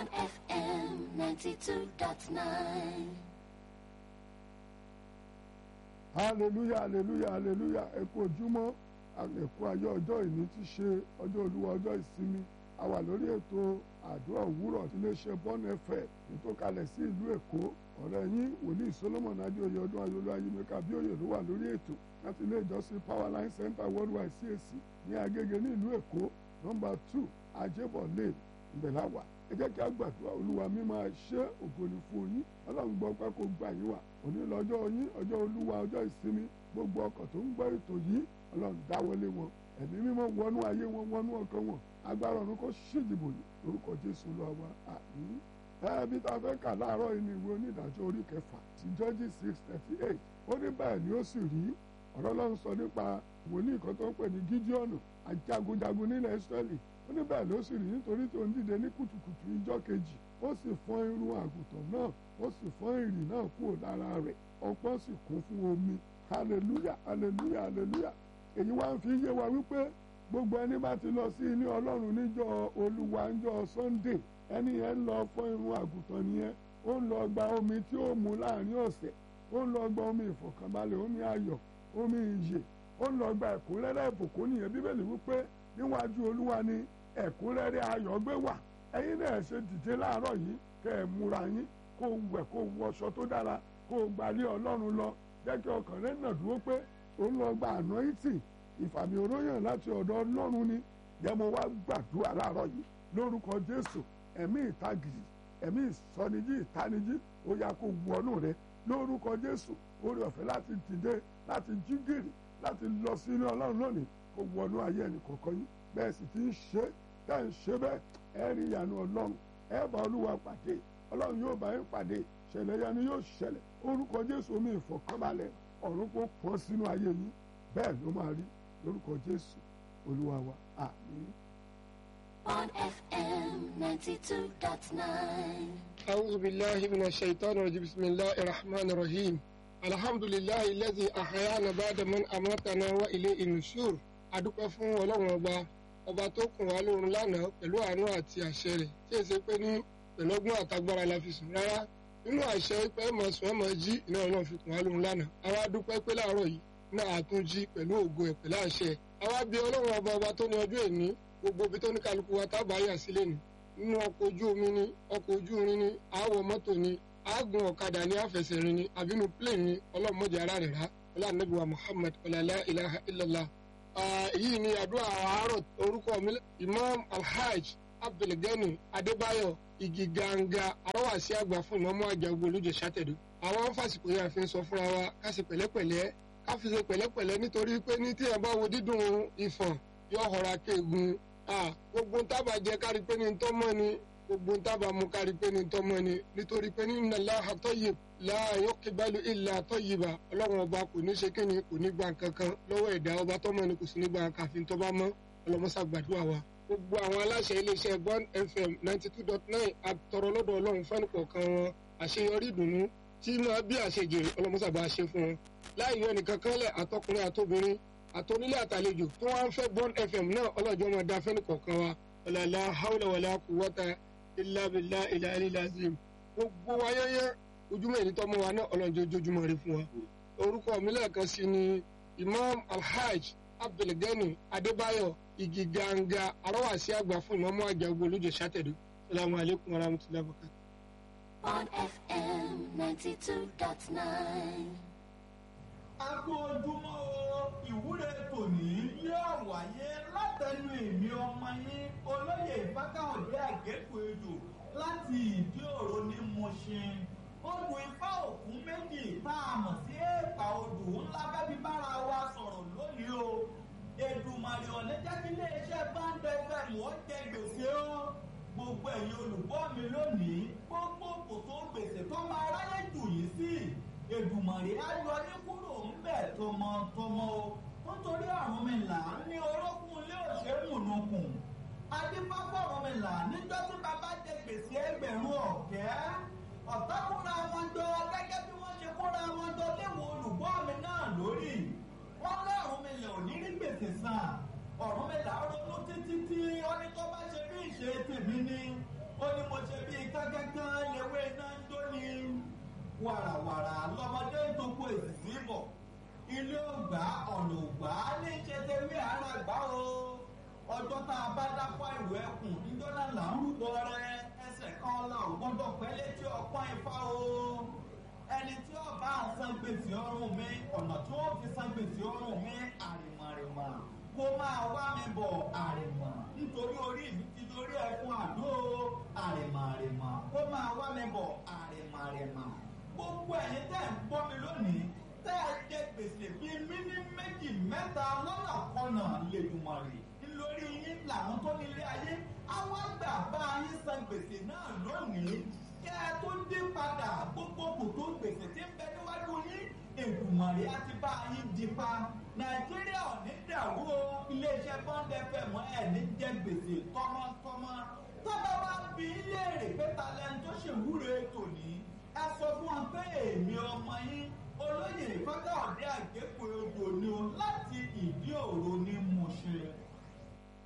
on FM 92.9. hallelujah hallelujah hallelujah ẹ kú ojúmọ́ àlẹkù ayé ọjọ́ ìní ti ṣe ọjọ́ olúwa ọjọ́ ìsinmi a wà lórí ètò àdúrà òwúrọ̀ tí iléeṣẹ́ bọ́ọ̀nù ẹ̀fẹ̀ nítòkalẹ̀ sí ìlú èkó ọ̀rẹ́ yín wòlíì solomon adéoyè ọdún ayọ̀lú ayélujára bíòyè ló wà lórí ètò láti ilé ìjọsìn powerline center worldwide cac ní agége ní ìlú èkó nọ́mbà two ajébọ̀ lane ìbẹ̀láwà ẹ jẹ́ kí a gbàdúrà olúwa mi máa ṣe ògo ni fún yín ọlọ́run gbọ́ pé kó gbà yín wà òní lọ́jọ́ yín ọjọ́ olúwa ọjọ́ ìsinmi gbogbo ọkọ̀ tó ń gbọ́ ètò yìí ọlọ́run dáwọlé wọn ẹ̀mí mímọ́ wọnú ayé wọn wọnú ọkàn wọn agbára ọ̀run kó ṣèdìbò yìí lórúkọ jésù lọ́wọ́ àmín ẹbí tá a fẹ́ kà láàárọ̀ yìí ní ìwé onídàájọ́ orí kẹfà sí jọ́jì six thirty eight ó ní bẹ́ẹ̀ ni ó sì rí ọ̀rọ̀ ọlọ́run sọ nípa wòlíì kan tó ń pè ní gídíọ̀nù ajagunjagun nílẹ̀ israẹli ó ní bẹ́ẹ̀ ló sì rí nítorí tó ń dìde ní kùtùkùtù ìjọ́ kejì ó sì fọ́n irun àgùntàn náà ó sì fọ́n ìrì náà kúrò lára rẹ̀ ọpọ́n sì kún fún omi hallelujah hallelujah hallelujah èyí wá ń fi yé wa wípé gbogbo ẹni bá ti lọ sí ilé ọlọ́run níjọ́ olúwa níjọ́ sunday ẹni yẹn ń lọ fọ́n irun àgùntàn nìyẹn ó ń lọ gba omi tí ó mu láàrin ọ̀sẹ̀ ó ń lọ gba omi ìfọ̀kànbalẹ̀ omi ayọ̀ omi ìyè ó ń lọ gba ẹ̀kúnrẹ́rẹ́ ìbùkún nìyẹn bíbélì wípé níwájú olúwa ni ẹ̀kúnrẹ́rẹ́ ayọ̀ gbé wà ẹ̀yin náà ṣe dìde láàárọ̀ yìí kẹ́ ẹ̀ múra yín kó wẹ̀ kó wọṣọ tó dára kó gbalé ọlọ́run lọ jẹ́ kí ọkàn rẹ̀ náà dúró pé ó ń lọ gba àná ìtì ìfàmì òróyàn láti ọ̀dọ̀ ọlọ́run ni jẹ́ mo wá gbàdúrà láàárọ̀ yìí lórúkọ jésù ẹ̀mí ìtagìrì ẹ̀mí ìsọnijí ìtanijí ó yá kó wọnú rẹ lórúkọ jésù orí ọ̀fẹ́ láti dìde láti jí gìrì láti lọ sí ilé ọlọ́run lónìí kó wọnú ayé ẹnì kọ̀ọ̀kan yín bẹ́ẹ̀ sì ti ń ṣe tẹ́ ń ṣe bẹ́ẹ̀ ẹ rí ìyanu ọlọ́run ẹ bá olúwa pàdé ọlọ́run yóò bá yín pàdé ṣẹlẹ̀ yanu yóò ṣẹlẹ̀ orúkọ jésù omi ìfọ̀kànbalẹ̀ ọ̀run kó pọ́n sínú ayé yín bẹ́ẹ̀ ló máa rí lórúkọ jésù olúwa wa àmín. On FM 92.9. أعوذ بالله من الشيطان الرجيم بسم الله الرحمن الرحيم الحمد لله الذي أحيانا بعد من أماتنا وإليه النشور adúpẹ́ fún ọlọ́run ọba ọba tó kùn wá lóorun lánàá pẹ̀lú àánú àti àṣẹ rẹ̀ tí èsì pé ní pẹ̀lú ọgbọ́n àtagbára la fi sùn rárá nínú àṣẹ pé ẹ̀ mọ̀ sùn ẹ̀ mọ̀ jí iná ọlọ́run fi kùn wá lóorun lánàá àwa dúpẹ́ pé láàárọ̀ yìí náà àtún jí pẹ̀lú ògo ẹ̀ pẹ̀lú àṣẹ àwa bí ọlọ́run ọba ọba tó ní ọjọ́ èní gbogbo ibi tó ní kálukú wa tábà yà sílẹ̀ ni nínú ọkọ̀ ojú omi ni ọkọ̀ ojú irin ni àwọ̀ mọ́tò ni àágùn ọ̀kadà ní àfẹsẹ̀rin ni àbínú plane ni ọlọ́mọdé ara rẹ̀ rá ọlọ́ànàbíwá muhammad ọ̀làlá ilaha illallah. èyí ni àdúrà àárọ̀ orúkọ mi imam alhaj abdulgani adébáyọ̀ igi ganga arọ́wàsí àgbà fún ìmọ̀mọ́ àjàgbó olójó sátẹ̀dọ̀. àwọn fásitì yà fi ń sọ fúnra wa ká ṣe pẹ̀lẹ́pẹ̀lẹ́ ká fi ṣe pẹ̀lẹ́pẹ̀lẹ́ nítorí pé ní tí ẹ̀ bá wo dídùn ìfọ̀n yóò họra kéegun gbogbo ń tábà jẹ kárí pé ní tọ́ mọ́ ni gbogbo ń tábà mu kárí pé ní tọ́ mọ́ ni nítorí pé ní nàlá àtọ́yè láàyò kíbalù ilà àtọ́yìbà ọlọ́run ọba kò ní ṣe kí ni kò ní gba kankan lọ́wọ́ ẹ̀dá ọba tọ́ mọ́ ni kò sí ní gba kàfin tọ́ bá mọ́ ọlọ́mọṣà gbàdúrà wa. gbogbo àwọn aláṣẹ iléeṣẹ́ bond fm ninety two dot nine àtọ̀rọ̀ lọ́dọ̀ ọlọ́run fẹ́ni kọ̀ọ̀kan wọn àṣeyọrí ìdùnnú tí máa bí àṣejèrè ọlọ́mọṣà bá ṣe fún wọn. láì yọ nìkan kan lẹ̀ àtọkùnrin àtobìnrin àtọ́nílé àtàlejò tó wá ń fẹ́ bond fm náà ọlọ́jọ́ máa da fẹ́ni kọ̀ọ̀kan wa ọ̀làlá haúlẹ̀ wàlá kùwọ́ta ìlàbìlà ìlàlílàzìm gbogbo wa yẹ́yẹ́ ojúmọ́ èyí tọ́mọ wa náà ọlọ́jọ́ ojoojúmọ́ rẹ fún wa. orúkọ mi lẹ́ẹ̀kan sí ni imam alhaj abdulgani adébáyọ̀ igi ganga arọ́wàsí àgbà fún ìmọ̀mọ́ àjàgbó olójó sátẹ̀dọ̀ salamu alaykum wa rahmatulahi wa barakatuh. On FM 92.9. Agbó ojúmọ́ o, ìwúre tòní yóò wáyé látẹnu èmi ọmọ yín olóyè ìfákàwọ̀dé àgékù ejò láti ìdí òro ní Mùṣin. Odò ifá òkun méjì tá a mọ̀ sí èèpà odò ńlá bẹ́bí bára wa sọ̀rọ̀ lónìí o. Èdùmàrè ọ̀lẹ́ jẹ́ kí iléeṣẹ́ báńdẹ̀ fm wọ́n jẹ gbèsè o. Gbogbo ẹ̀yin olùgbọ́ mi lónìí, gbogbo kòtò gbèsè tó máa ráyè jù yìí sí. Èdùmàrè á yọ ní kúrò ńbẹ̀ tọmọtọmọ o. Nítorí àrùn mi là ní orókùn ilé òṣèmùnukùn. Adébáfọ̀ ọ̀rọ̀ mi là níjọ́ tí bàbá jẹ gbèsè ẹgbẹ̀rún ọ̀kẹ́. Ọ̀tá kúnra wọn jọ gẹ́gẹ́ bí wọ́n ṣe kúnra wọn jọ léwo olùgbọ́ mi náà lórí. Wọ́n lọ́rùn mi lè ò ní rí gbèsè san. Ọ̀run mi là ronú títí tí ó ní tó bá ṣe bí ìṣe tèmi ni. Ó ní mo ṣe bí gángan lewé iná ń jóni wàràwàrà lọmọdé ń tó kó èsì bọ̀ ilé ògbà ọ̀nà ògbà ní ìṣẹ́tẹ̀wé ara gbá o ọjọ́ tá a bá dápọ̀ ìwé ẹkùn níjọ́ náà là ń rúbọ rẹ ẹsẹ̀ kan la ò gbọ́dọ̀ pẹ́ létí ọpọ́n ifá o ẹni tí ó bá ń san gbèsè ọrùn mi ọ̀nà tí wọ́n fi san gbèsè ọrùn mi àrìmọ̀rìmọ̀ kó máa wá mi bọ̀ àrìmọ̀ nítorí orí mi ti dorí ẹkùn àdó àrìmọ̀rìmọ̀ kó máa wá mi bọ̀ àrìmọ̀rìmọ̀ gbogbo ẹ̀yin tẹ́ ń gbọ́ mi lónìí tẹ́ ẹ jẹ gbèsè bíi mímí méjì mẹ́ta lọ́nà kọ́nà lèdùmọ̀rì lórí yín làwọn tó nílé ayé àwọn àgbà bá yín san gbèsè náà lónìí kẹ́ ẹ tó dé padà gbogbo kòtò gbèsè tí ń bẹ níwájú yín èdùmọ̀rì á ti bá yín di pa nàìjíríà ò ní dàrú o iléeṣẹ́ bọ́ńdẹ fẹ́ mọ́ ẹ̀ ní jẹ gbèsè tọmọtọmọ tọ́ba wá bí léèrè pé talẹ́ni tó ṣèwúre tòní ẹ sọ fún wọn pé èmi ọmọ yín olóyè ìfọ́gà ọ̀dẹ́ àgbẹ̀pọ̀ odò ni o láti ìdí òro ni